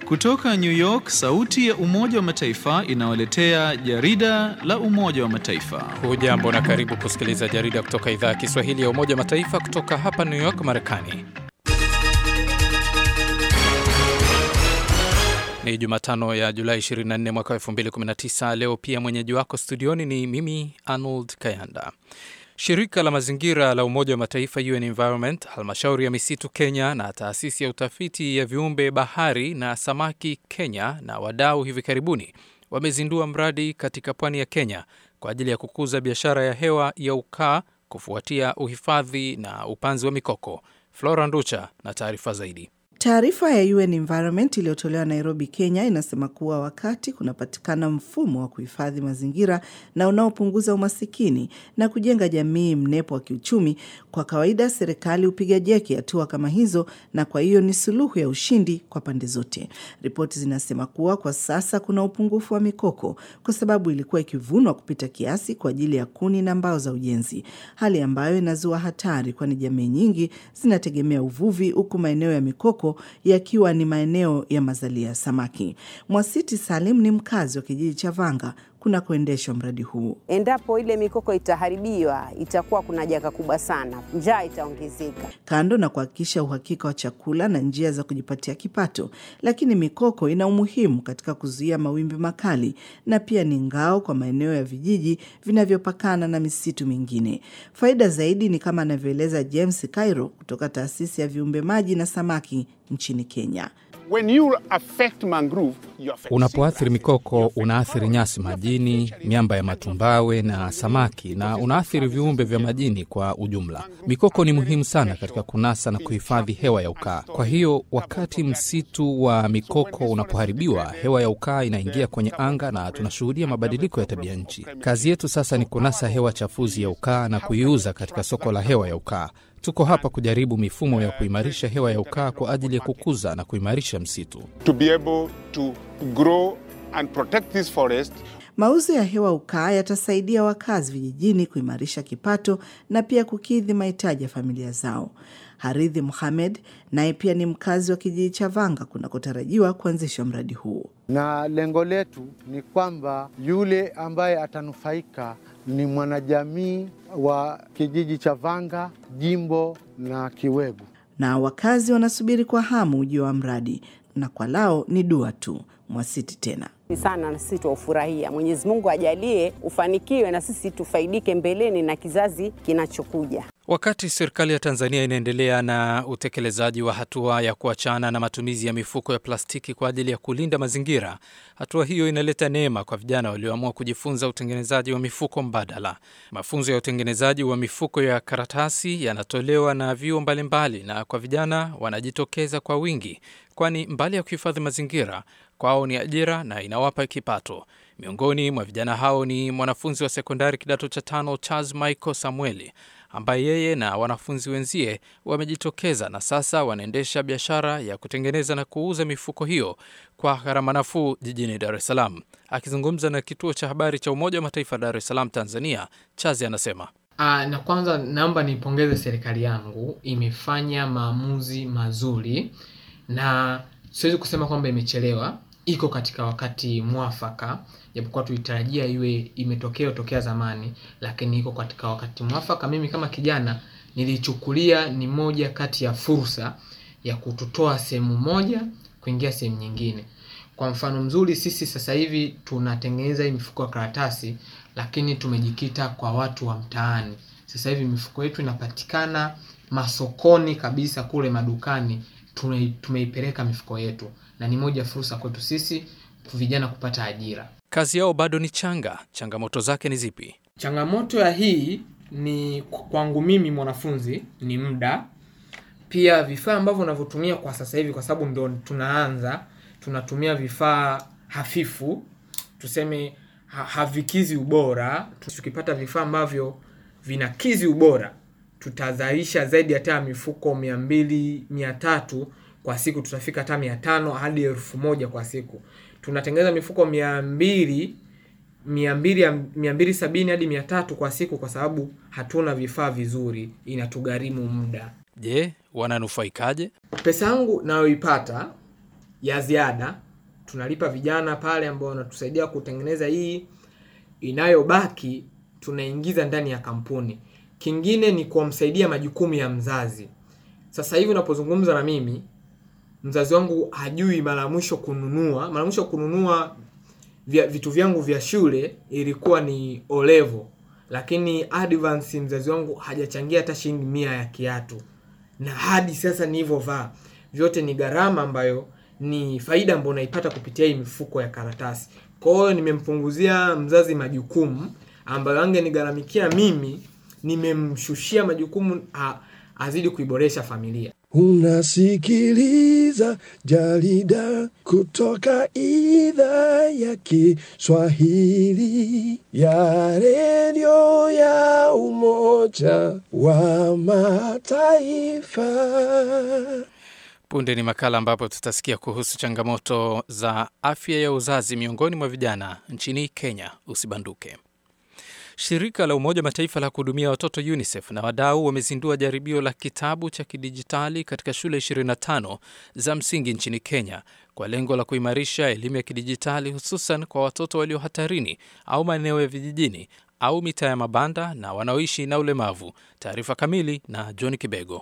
Kutoka New York, sauti ya Umoja wa Mataifa inawaletea jarida la Umoja wa Mataifa. Hujambo na karibu kusikiliza jarida kutoka idhaa ya Kiswahili ya Umoja wa Mataifa kutoka hapa New York, Marekani. Ni Jumatano ya Julai 24 mwaka 2019. Leo pia mwenyeji wako studioni ni mimi Arnold Kayanda. Shirika la mazingira la Umoja wa Mataifa UN Environment, halmashauri ya misitu Kenya na taasisi ya utafiti ya viumbe bahari na samaki Kenya na wadau hivi karibuni wamezindua mradi katika pwani ya Kenya kwa ajili ya kukuza biashara ya hewa ya ukaa kufuatia uhifadhi na upanzi wa mikoko. Flora Nducha na taarifa zaidi. Taarifa ya UN Environment iliyotolewa Nairobi, Kenya inasema kuwa wakati kunapatikana mfumo wa kuhifadhi mazingira na unaopunguza umasikini na kujenga jamii mnepo wa kiuchumi, kwa kawaida serikali hupiga jeki hatua kama hizo, na kwa hiyo ni suluhu ya ushindi kwa pande zote. Ripoti zinasema kuwa kwa sasa kuna upungufu wa mikoko kwa sababu ilikuwa ikivunwa kupita kiasi kwa ajili ya kuni na mbao za ujenzi, hali ambayo inazua hatari, kwani jamii nyingi zinategemea uvuvi, huku maeneo ya mikoko yakiwa ni maeneo ya mazalia ya samaki. Mwasiti Salim ni mkazi wa kijiji cha Vanga kuna kuendeshwa mradi huu. Endapo ile mikoko itaharibiwa, itakuwa kuna janga kubwa sana, njaa itaongezeka. Kando na kuhakikisha uhakika wa chakula na njia za kujipatia kipato, lakini mikoko ina umuhimu katika kuzuia mawimbi makali na pia ni ngao kwa maeneo ya vijiji vinavyopakana na misitu mingine. Faida zaidi ni kama anavyoeleza James Cairo kutoka taasisi ya viumbe maji na samaki nchini Kenya. Unapoathiri mikoko unaathiri nyasi majini, miamba ya matumbawe na samaki, na unaathiri viumbe vya majini kwa ujumla. Mikoko ni muhimu sana katika kunasa na kuhifadhi hewa ya ukaa. Kwa hiyo wakati msitu wa mikoko unapoharibiwa, hewa ya ukaa inaingia kwenye anga na tunashuhudia mabadiliko ya tabia nchi. Kazi yetu sasa ni kunasa hewa chafuzi ya ukaa na kuiuza katika soko la hewa ya ukaa. Tuko hapa kujaribu mifumo ya kuimarisha hewa ya ukaa kwa ajili ya kukuza na kuimarisha msitu. To be able to grow and protect this forest. Mauzo ya hewa ukaa yatasaidia wakazi vijijini kuimarisha kipato na pia kukidhi mahitaji ya familia zao. Haridhi Muhamed naye pia ni mkazi wa kijiji cha Vanga kunakotarajiwa kuanzishwa mradi huu. Na lengo letu ni kwamba yule ambaye atanufaika ni mwanajamii wa kijiji cha Vanga, jimbo na Kiwegu. Na wakazi wanasubiri kwa hamu ujio wa mradi, na kwa lao ni dua tu. Mwasiti tena sana na sisi tuufurahia. Mwenyezi Mungu ajalie ufanikiwe na sisi tufaidike mbeleni na kizazi kinachokuja. Wakati serikali ya Tanzania inaendelea na utekelezaji wa hatua ya kuachana na matumizi ya mifuko ya plastiki kwa ajili ya kulinda mazingira, hatua hiyo inaleta neema kwa vijana walioamua kujifunza utengenezaji wa mifuko mbadala. Mafunzo ya utengenezaji wa mifuko ya karatasi yanatolewa na vyuo mbalimbali, na kwa vijana wanajitokeza kwa wingi, kwani mbali ya kuhifadhi mazingira kwao ni ajira na inawapa kipato. Miongoni mwa vijana hao ni mwanafunzi wa sekondari kidato cha tano Charles Michael Samueli ambaye yeye na wanafunzi wenzie wamejitokeza na sasa wanaendesha biashara ya kutengeneza na kuuza mifuko hiyo kwa gharama nafuu jijini Dar es Salaam. Akizungumza na kituo cha habari cha Umoja wa Mataifa Dar es Salaam, Tanzania, Chazi anasema Aa, na kwanza naomba niipongeze serikali yangu, imefanya maamuzi mazuri na siwezi kusema kwamba imechelewa, iko katika wakati mwafaka, japokuwa tulitarajia iwe imetokea tokea zamani, lakini iko katika wakati mwafaka. Mimi kama kijana nilichukulia ni moja kati ya fursa ya kututoa sehemu moja kuingia sehemu nyingine. Kwa mfano mzuri, sisi sasa hivi tunatengeneza hii mifuko ya karatasi, lakini tumejikita kwa watu wa mtaani. Sasa hivi mifuko yetu inapatikana masokoni kabisa, kule madukani tumeipeleka mifuko yetu, na ni moja fursa kwetu sisi vijana kupata ajira. Kazi yao bado ni changa. Changamoto zake ni zipi? Changamoto ya hii ni kwangu mimi mwanafunzi ni muda, pia vifaa ambavyo unavyotumia kwa sasa hivi, kwa sababu ndo tunaanza, tunatumia vifaa hafifu, tuseme ha havikizi ubora. Tukipata vifaa ambavyo vinakizi ubora, tutazalisha zaidi hata mifuko mia mbili mia tatu kwa siku, tutafika hata mia tano hadi elfu moja kwa siku. Tunatengeneza mifuko mia mbili mia mbili mia mbili sabini hadi mia tatu kwa siku, kwa sababu hatuna vifaa vizuri, inatugharimu muda. Je, wananufaikaje? Pesa yangu nayoipata ya ziada tunalipa vijana pale ambao wanatusaidia kutengeneza hii inayobaki tunaingiza ndani ya kampuni kingine ni kumsaidia majukumu ya mzazi sasa hivi unapozungumza na mimi mzazi wangu hajui mara ya mwisho kununua mara ya mwisho kununua vya, vitu vyangu vya shule ilikuwa ni olevo lakini advance mzazi wangu hajachangia hata shilingi mia ya kiatu na hadi sasa nilivyovaa vyote ni gharama ambayo ni faida ambayo naipata kupitia hii mifuko ya karatasi kwa hiyo nimempunguzia mzazi majukumu ambayo angenigharamikia mimi nimemshushia majukumu a, azidi kuiboresha familia Unasikiliza jarida kutoka idhaa ya Kiswahili ya redio ya Umoja wa Mataifa. Punde ni makala ambapo tutasikia kuhusu changamoto za afya ya uzazi miongoni mwa vijana nchini Kenya. Usibanduke. Shirika la Umoja Mataifa la kuhudumia watoto UNICEF na wadau wamezindua jaribio la kitabu cha kidijitali katika shule 25 za msingi nchini Kenya kwa lengo la kuimarisha elimu ya kidijitali hususan kwa watoto walio hatarini au maeneo ya vijijini au mitaa ya mabanda na wanaoishi na ulemavu. Taarifa kamili na John Kibego.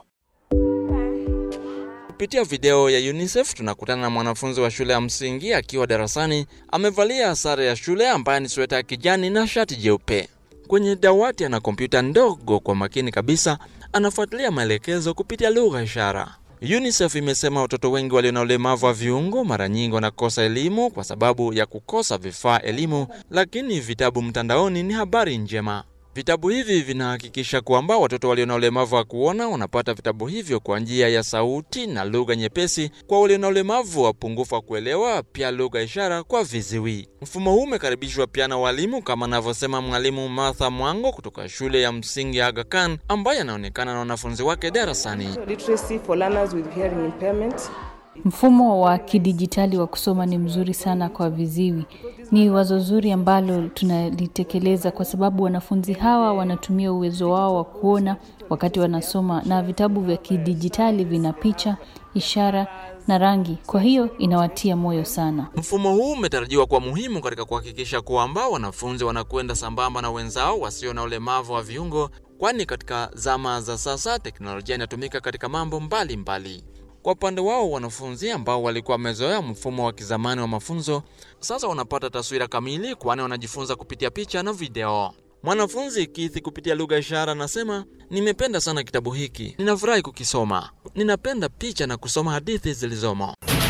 Kupitia video ya UNICEF tunakutana na mwanafunzi wa shule ya msingi akiwa darasani, amevalia sare ya shule ambaye ni sweta ya kijani na shati jeupe. Kwenye dawati ana kompyuta ndogo, kwa makini kabisa anafuatilia maelekezo kupitia lugha ishara. UNICEF imesema watoto wengi walio na ulemavu wa viungo mara nyingi wanakosa elimu kwa sababu ya kukosa vifaa elimu, lakini vitabu mtandaoni ni habari njema. Vitabu hivi vinahakikisha kwamba watoto walio na ulemavu wa kuona wanapata vitabu hivyo kwa njia ya sauti na lugha nyepesi kwa walio na ulemavu wa upungufu wa kuelewa, pia lugha ishara kwa viziwi. Mfumo huu umekaribishwa pia na walimu, kama anavyosema mwalimu Martha Mwango kutoka shule ya msingi ya Aga Khan ambaye anaonekana na wanafunzi wake darasani. Literacy for learners with hearing impairment. Mfumo wa kidijitali wa kusoma ni mzuri sana kwa viziwi. Ni wazo zuri ambalo tunalitekeleza kwa sababu wanafunzi hawa wanatumia uwezo wao wa kuona wakati wanasoma, na vitabu vya kidijitali vina picha, ishara na rangi, kwa hiyo inawatia moyo sana. Mfumo huu umetarajiwa kuwa muhimu katika kuhakikisha kwamba wanafunzi wanakwenda sambamba na wenzao wasio na ulemavu wa viungo, kwani katika zama za sasa teknolojia inatumika katika mambo mbalimbali mbali. Kwa upande wao wanafunzi ambao walikuwa wamezoea mfumo wa kizamani wa mafunzo sasa wanapata taswira kamili, kwani wanajifunza kupitia picha na video. Mwanafunzi Kithi kupitia lugha ishara anasema, nimependa sana kitabu hiki, ninafurahi kukisoma, ninapenda picha na kusoma hadithi zilizomo.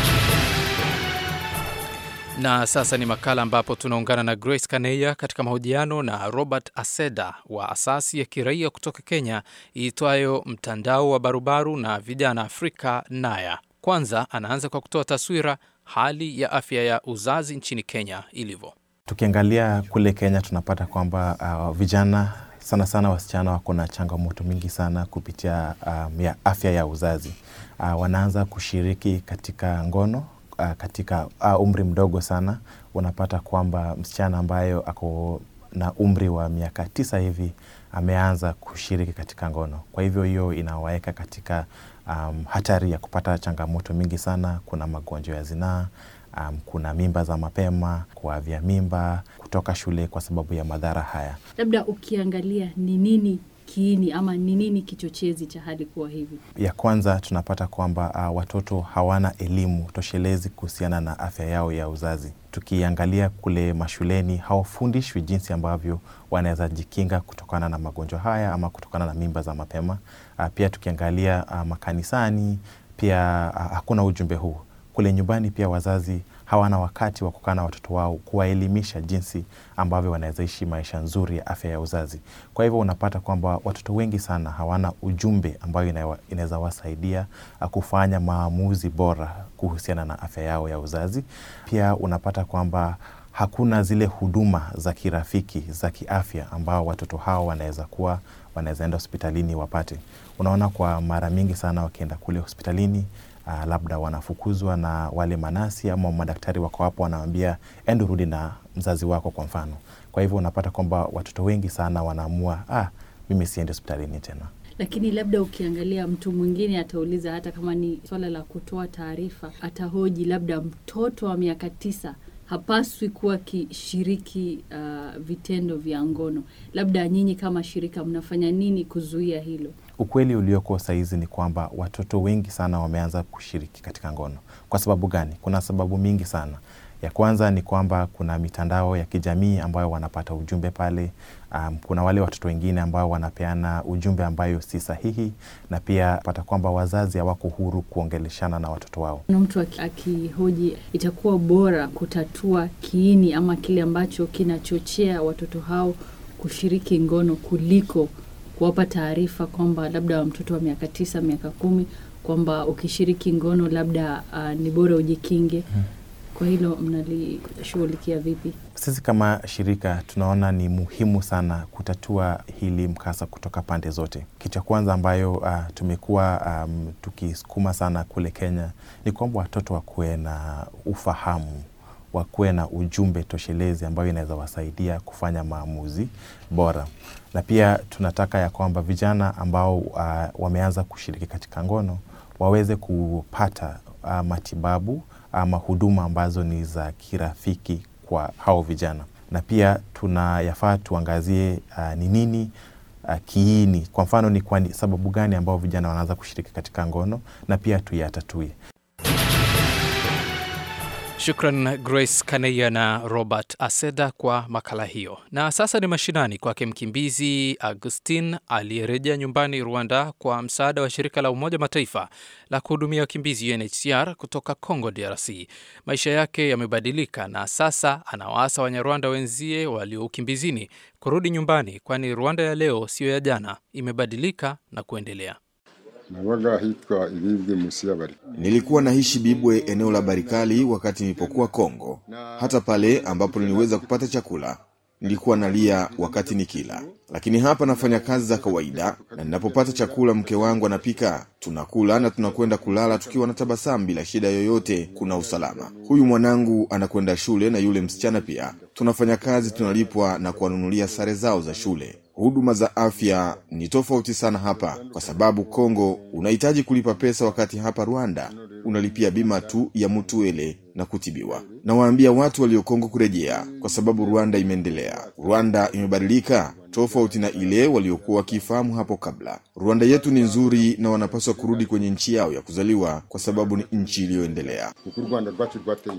Na sasa ni makala ambapo tunaungana na Grace Kaneya katika mahojiano na Robert Aseda wa asasi ya kiraia kutoka Kenya iitwayo Mtandao wa Barubaru na Vijana Afrika Naya. Kwanza anaanza kwa kutoa taswira hali ya afya ya uzazi nchini Kenya ilivyo. Tukiangalia kule Kenya tunapata kwamba uh, vijana sana sana wasichana wako na changamoto mingi sana kupitia um, ya afya ya uzazi. Uh, wanaanza kushiriki katika ngono uh, katika uh, umri mdogo sana. Unapata kwamba msichana ambayo ako na umri wa miaka tisa hivi ameanza kushiriki katika ngono. Kwa hivyo hiyo inawaweka katika um, hatari ya kupata changamoto mingi sana. Kuna magonjwa ya zinaa um, kuna mimba za mapema, kuavya mimba, kutoka shule kwa sababu ya madhara haya. Labda ukiangalia ni nini kiini ama ni nini kichochezi cha hali kuwa hivi? Ya kwanza tunapata kwamba uh, watoto hawana elimu toshelezi kuhusiana na afya yao ya uzazi. Tukiangalia kule mashuleni, hawafundishwi jinsi ambavyo wanaweza jikinga kutokana na magonjwa haya ama kutokana na mimba za mapema. Uh, pia tukiangalia uh, makanisani pia uh, hakuna ujumbe huu. Kule nyumbani pia wazazi hawana wakati wa kukaa na watoto wao kuwaelimisha jinsi ambavyo wanaweza ishi maisha nzuri ya afya ya uzazi. Kwa hivyo unapata kwamba watoto wengi sana hawana ujumbe ambayo inaweza wasaidia kufanya maamuzi bora kuhusiana na afya yao ya uzazi. Pia unapata kwamba hakuna zile huduma za kirafiki za kiafya ambao watoto hao wanaweza kuwa wanaweza enda hospitalini wapate. Unaona, kwa mara mingi sana wakienda kule hospitalini Uh, labda wanafukuzwa na wale manasi ama madaktari wako hapo, wanawambia enda rudi na mzazi wako kwa mfano. Kwa hivyo unapata kwamba watoto wengi sana wanaamua ah, mimi siendi hospitalini tena. lakini labda ukiangalia mtu mwingine atauliza, hata kama ni swala la kutoa taarifa, atahoji labda mtoto wa miaka tisa hapaswi kuwa akishiriki uh, vitendo vya ngono. Labda nyinyi kama shirika mnafanya nini kuzuia hilo? Ukweli ulioko sahizi ni kwamba watoto wengi sana wameanza kushiriki katika ngono. Kwa sababu gani? Kuna sababu mingi sana. Ya kwanza ni kwamba kuna mitandao ya kijamii ambayo wanapata ujumbe pale. Um, kuna wale watoto wengine ambao wanapeana ujumbe ambayo si sahihi, na pia pata kwamba wazazi hawako huru kuongeleshana na watoto wao. Na mtu aki- akihoji, itakuwa bora kutatua kiini ama kile ambacho kinachochea watoto hao kushiriki ngono kuliko kuwapa taarifa kwamba labda mtoto wa miaka tisa, miaka kumi, kwamba ukishiriki ngono labda uh, ni bora ujikinge. Kwa hilo mnalishughulikia vipi? Sisi kama shirika tunaona ni muhimu sana kutatua hili mkasa kutoka pande zote. Kitu cha kwanza ambayo uh, tumekuwa um, tukisukuma sana kule Kenya ni kwamba watoto wakuwe na ufahamu wakuwe na ujumbe toshelezi ambayo inaweza wasaidia kufanya maamuzi bora, na pia tunataka ya kwamba vijana ambao uh, wameanza kushiriki katika ngono waweze kupata uh, matibabu ama huduma ambazo ni za kirafiki kwa hao vijana, na pia tunayafaa tuangazie uh, ni nini uh, kiini. Kwa mfano ni kwa sababu gani ambao vijana wanaanza kushiriki katika ngono, na pia tuyatatue. Shukran Grace Kaneya na Robert Aseda kwa makala hiyo. Na sasa ni mashinani kwake mkimbizi Augustin aliyerejea nyumbani Rwanda kwa msaada wa shirika la Umoja Mataifa la kuhudumia wakimbizi UNHCR kutoka Congo DRC. Maisha yake yamebadilika na sasa anawaasa Wanyarwanda wenzie walio ukimbizini kurudi nyumbani, kwani Rwanda ya leo siyo ya jana, imebadilika na kuendelea. nabaga hitwa ibibwe musi y'abari Nilikuwa naishi Bibwe, eneo la Barikali, wakati nilipokuwa Kongo. Hata pale ambapo niliweza kupata chakula, nilikuwa nalia wakati nikila, lakini hapa nafanya kazi za kawaida, na ninapopata chakula mke wangu anapika, tunakula na tunakwenda kulala tukiwa na tabasamu bila shida yoyote. Kuna usalama. Huyu mwanangu anakwenda shule na yule msichana pia. Tunafanya kazi, tunalipwa na kuwanunulia sare zao za shule. Huduma za afya ni tofauti sana hapa, kwa sababu Kongo unahitaji kulipa pesa, wakati hapa Rwanda unalipia bima tu ya mutuele na kutibiwa. Nawaambia watu walio Kongo kurejea, kwa sababu Rwanda imeendelea. Rwanda imebadilika tofauti na ile waliokuwa wakifahamu hapo kabla. Rwanda yetu ni nzuri na wanapaswa kurudi kwenye nchi yao ya kuzaliwa, kwa sababu ni nchi iliyoendelea. kuko u rwanda rwacu rwateye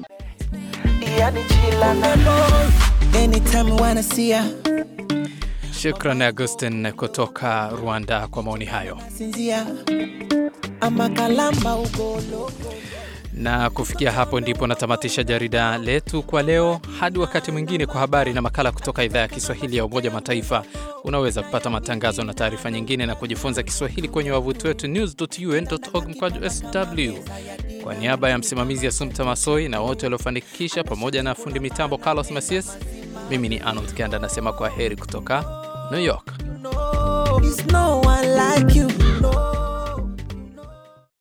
Anytime you wanna see ya, Shukran Augustin kutoka Rwanda kwa maoni hayo. sinzia amakalamba ugolo Na kufikia hapo ndipo natamatisha jarida letu kwa leo. Hadi wakati mwingine, kwa habari na makala kutoka idhaa ya Kiswahili ya Umoja wa Mataifa. Unaweza kupata matangazo na taarifa nyingine na kujifunza Kiswahili kwenye wavuti wetu news.un.org mkwaju sw. Kwa niaba ya msimamizi Assumpta Masoi na wote waliofanikisha, pamoja na fundi mitambo Carlos Masias, mimi ni Arnold Kanda nasema kwa heri kutoka New York. It's no one like you.